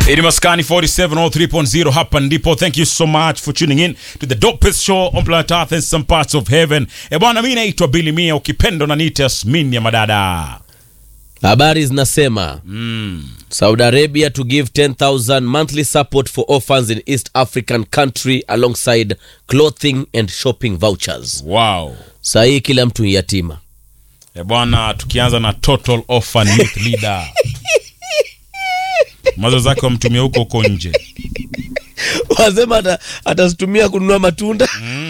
Ini Maskani 4703.0 hapa ndipo. Thank you so much for tuning in to the dopest show on planet Earth and some parts of heaven. E bwana, mimi naitwa Billy Mia, ukipenda unaniita Yasmin ya madada. Habari zinasema Saudi Arabia to give 10,000 monthly support for orphans in East African country alongside clothing and shopping vouchers. Wow. Saa hii kila mtu ni yatima. E bwana, tukianza na Total Orphan Youth Leader. Mazo zake wamtumia huko huko nje. Wasema ata- atazitumia kununua matunda.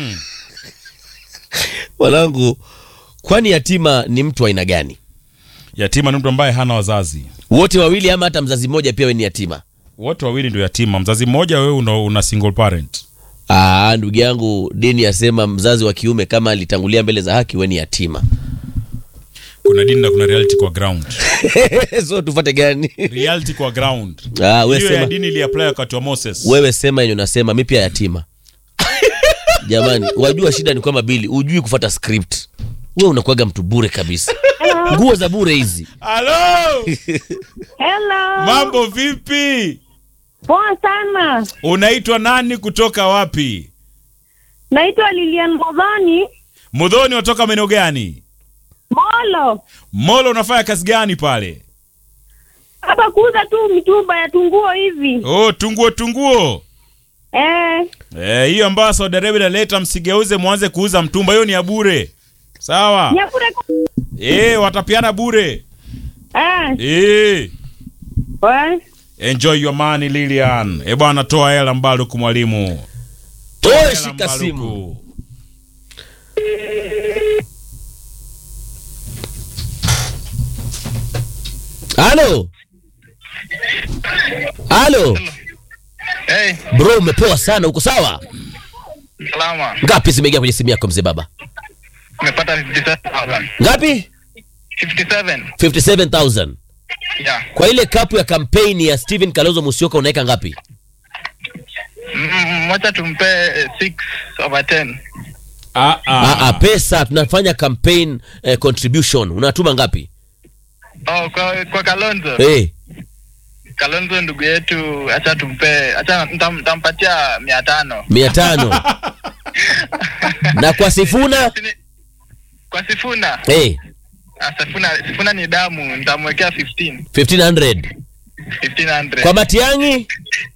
Wanangu, kwani yatima ni mtu wa aina gani? Yatima ni mtu ambaye hana wazazi. Wote wawili ama hata mzazi mmoja pia we ni yatima? Wote wawili ndio yatima. Mzazi mmoja, wewe una, una single parent. Ah, ndugu yangu, dini yasema mzazi wa kiume kama alitangulia mbele za haki we ni yatima. Kuna dini na kuna reality kwa ground. so tufate gani? Reality kwa ground. Ah, we Hiyo ya sema, dini iliapply wakati wa Moses. wewe sema yenye unasema, mi pia yatima. Jamani, wajua shida ni kwamba Bili hujui kufata script. Wewe unakuwaga mtu bure kabisa. Nguo za bure hizi. Halo! Hello. Mambo vipi? Poa sana. Unaitwa nani kutoka wapi? Naitwa Lilian Modhoni Mudhoni watoka maeneo gani? Molo. Molo unafanya kazi gani pale? Hapa kuuza tu mitumba ya tunguo hivi. Oh, tunguo tunguo. Eh, Eh, hiyo ambayo Saudi Arabia inaleta msigeuze mwanze kuuza mtumba, hiyo ni ya bure. Sawa? nyakure. Eh, watapiana bure. Eh, Eh. we. Enjoy your money Lilian. Eh bwana toa hela Mbaruku mwalimu. Oe, Hela shika Mbaruku. simu. Halo. Halo. Hey, Bro, umepoa sana, uko sawa? salama. Ngapi zimeingia kwenye simu yako mzee baba? Nimepata 57,000. Ngapi? 57. 57000. Yeah. Kwa ile kapu ya kampeni ya Steven Kalonzo Musyoka unaweka ngapi? Mm, Wacha tumpe 6 over 10. Ah Ah, ah. ah, pesa tunafanya campaign eh, contribution. Unatuma ngapi? Oh, kwa, kwa Kalonzo. Eh, Kalonzo ndugu yetu, acha tumpe, acha ntam- ntampatia 500. 500. Na kwa Sifuna? Sini- Kwa Sifuna. Eh, Ah, Sifuna, Sifuna ni damu, nitamwekea 15. 1500. 1500. Kwa Matiangi?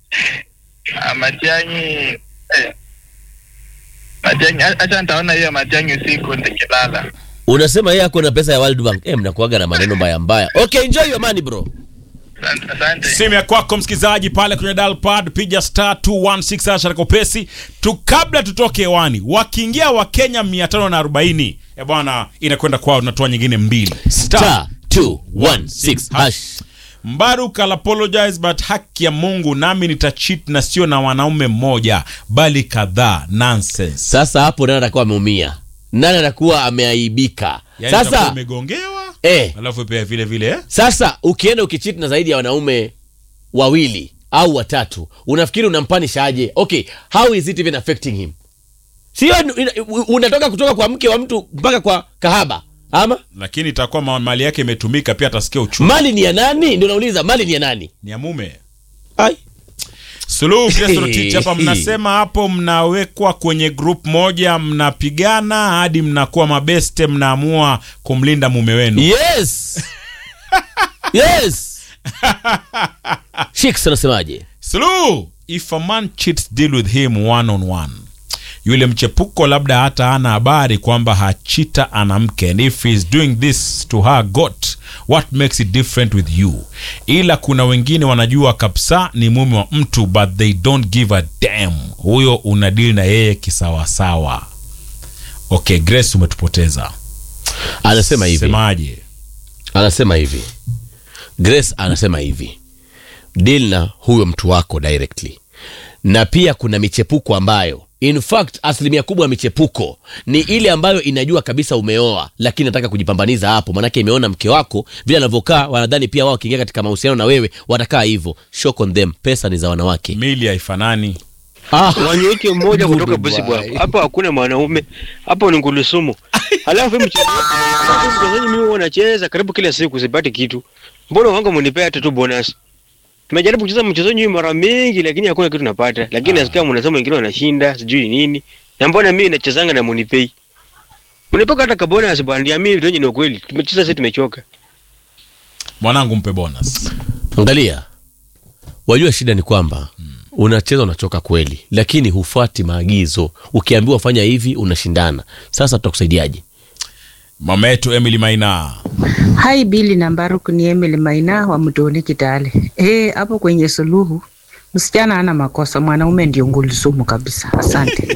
Ah, Matiang'i eh. Matiang'i, a- acha nitaona hiyo Matiang'i usiku nikilala. Unasema yeye ako na pesa ya World Bank. Eh, mnakuaga na maneno mbaya mbaya. Okay, enjoy your money bro. Asante. Asante. Simu ya kwako msikizaji pale kwenye dial pad piga star 216 hasha kopesi tu kabla tutoke hewani. Wakiingia wa Kenya 540. Eh bwana inakwenda kwao tunatoa nyingine mbili. Star 216 hash. Mbaruk I'll apologize but haki ya Mungu nami nitacheat na sio na wanaume mmoja bali kadhaa nonsense. Sasa hapo nani atakuwa ameumia? Nani atakuwa ameaibika? Yani utakuwa Sasa umegongewa eh, alafu pia vile vile eh? sasa ukienda ukichiti na zaidi ya wanaume wawili au watatu, unafikiri unampanisha aje? Okay, how is it even affecting him? Sio ina- unatoka kutoka kwa mke wa mtu mpaka kwa kahaba ama lakini itakuwa ma- mali yake imetumika pia atasikia uchungu. mali ni ya nani? Ndio nauliza, mali ni ya nani? Ni ya mume. Ai. Suluhu Kristo Rotich hapa mnasema hapo mnawekwa kwenye group moja mnapigana hadi mnakuwa mabeste mnaamua kumlinda mume wenu. Yes. yes. Shiks anasemaje? Suluhu, if a man cheats deal with him one on one. Yule mchepuko labda hata hana habari kwamba hachita ana mke and if he's doing this to her got what makes it different with you ila kuna wengine wanajua kabisa ni mume wa mtu but they don't give a damn huyo unadili na yeye kisawasawa okay grace umetupoteza Anasema hivi. semaje anasema hivi grace anasema hivi deal na huyo mtu wako directly na pia kuna michepuko ambayo in fact asilimia kubwa ya michepuko ni ile ambayo inajua kabisa umeoa lakini nataka kujipambaniza hapo manake imeona mke wako vile anavyokaa wanadhani pia wao wakiingia katika mahusiano na wewe watakaa hivyo shock on them pesa ni za wanawake mili haifanani ah. Wanyeke mmoja Good kutoka boy. busi bwako. Hapo hakuna mwanaume. Hapo ni ngulusumu. Halafu hii mchezo. Mchezaji mimi huwa nacheza karibu kila siku sipati kitu. Mbona wangu mnipea hata tu bonus? Tumejaribu kucheza mchezo nyinyi mara mingi lakini hakuna kitu napata. Lakini nasikia mnasema wengine wanashinda, sijui nini. Na mbona mimi nachezanga na Monipay? Unapaka hata kabona asibandia mimi ndio ni ukweli. Tumecheza sasa tumechoka. mwanangu mpe bonus angalia wajua shida ni kwamba unacheza unachoka kweli lakini hufuati maagizo ukiambiwa fanya hivi unashindana sasa tutakusaidiaje mama yetu emily maina Hai Bili na Mbaruk ni Emily Maina wa Mtoni Kitale. Eh, hapo kwenye suluhu msichana ana makosa, mwanaume ndio ngulisumu kabisa. Asante.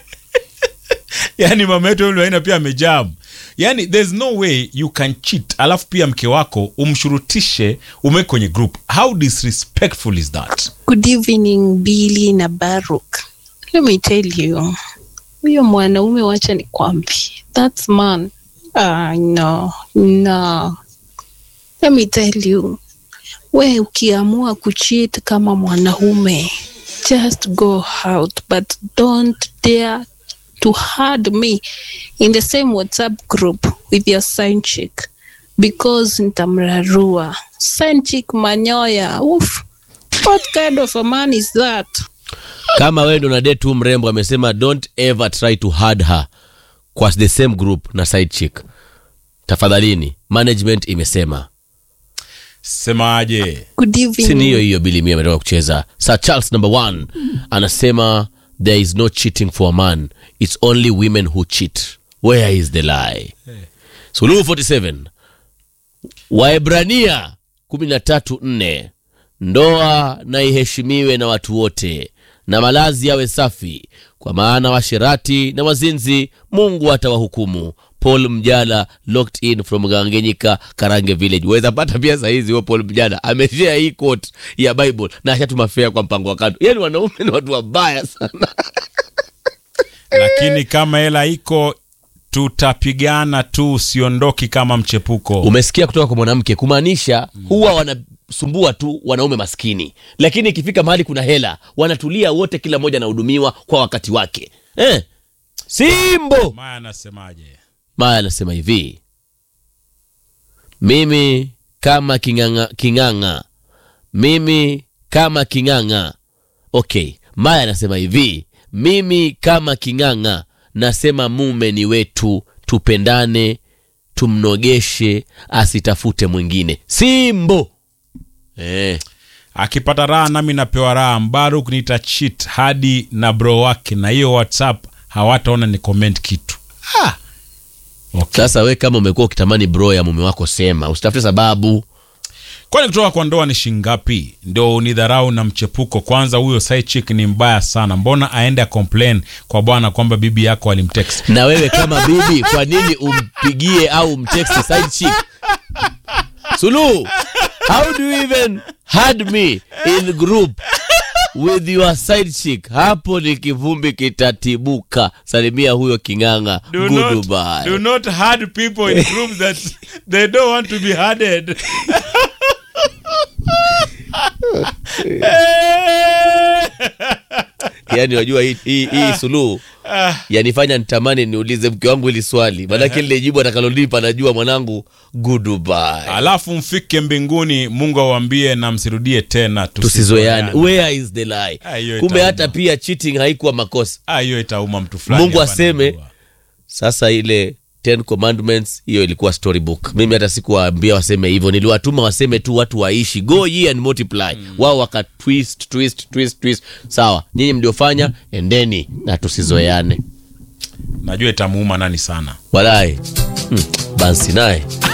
yani mama yetu emily maina pia amejamu yani there's no way you can cheat alafu pia mke wako umshurutishe umeweke kwenye group how disrespectful is that Good evening Billy na Baruk. Let me tell you, huyo mwanaume wacha nikwambie, that man ah, no, no. Let me tell you, we ukiamua kucheat kama mwanaume, just go out but don't dare to hard me in the same WhatsApp group with your sign chick because nitamrarua. Sign chick manyoya. Oof. What kind of a man is that? kama wewe ndo unadate tu mrembo amesema don't ever try to hard her kwa the same group na side chick tafadhalini management imesema semaje Good evening. si ni hiyo hiyo bili mia ametoka kucheza sir charles number one anasema there is no cheating for a man it's only women who cheat where is the lie suluhu 47 waebrania 13 ndoa na iheshimiwe na watu wote na malazi yawe safi kwa maana washerati na wazinzi mungu atawahukumu paul mjala locked in from gangenyika karange village waweza pata pia sahizi huo paul mjala ameshea hii quote ya bible na ashatuma fea kwa mpango wa kando yani wanaume ni watu wabaya sana lakini kama hela iko tutapigana tu usiondoki kama mchepuko umesikia kutoka kwa mwanamke kumaanisha huwa wanasumbua tu wanaume maskini lakini ikifika mahali kuna hela wanatulia wote kila mmoja anahudumiwa kwa wakati wake eh? simbo maya anasemaje maya anasema hivi mimi kama king'ang'a king'ang'a mimi kama king'ang'a okay maya anasema hivi mimi kama king'ang'a nasema mume ni wetu tupendane tumnogeshe asitafute mwingine simbo eh. akipata raha nami napewa raha mbaruk nitachit hadi na bro wake na hiyo whatsapp hawataona ni comment kitu ah. okay. sasa we kama umekuwa ukitamani bro ya mume wako sema usitafute sababu kwani kutoka kwa ndoa ni shingapi ndio unidharau na mchepuko kwanza huyo side chick ni mbaya sana mbona aende acomplain kwa bwana kwamba bibi yako alimtext na wewe kama bibi kwa nini umpigie au umtext side chick suluhu how do you even had me in group with your side chick hapo ni kivumbi kitatibuka salimia huyo king'ang'a do not, goodbye do not hard people in groups that they don't want to be harded yani wajua hii, hii, hii suluhu yanifanya nitamani niulize mke wangu hili swali manake lile jibu atakalolipa najua mwanangu goodbye alafu mfike mbinguni mungu awambie na msirudie tena tusizoeane where is the lie Ah, hiyo kumbe itauma. hata pia cheating haikuwa makosa Ah, hiyo itauma mtu fulani mungu hapa aseme anajua. sasa ile ten commandments hiyo ilikuwa storybook mimi hata sikuwaambia waseme hivyo niliwatuma waseme tu watu waishi go ye and multiply wao waka twist twist twist twist sawa nyinyi mliofanya endeni na tusizoeane najua itamuuma nani sana walai hmm, bansi naye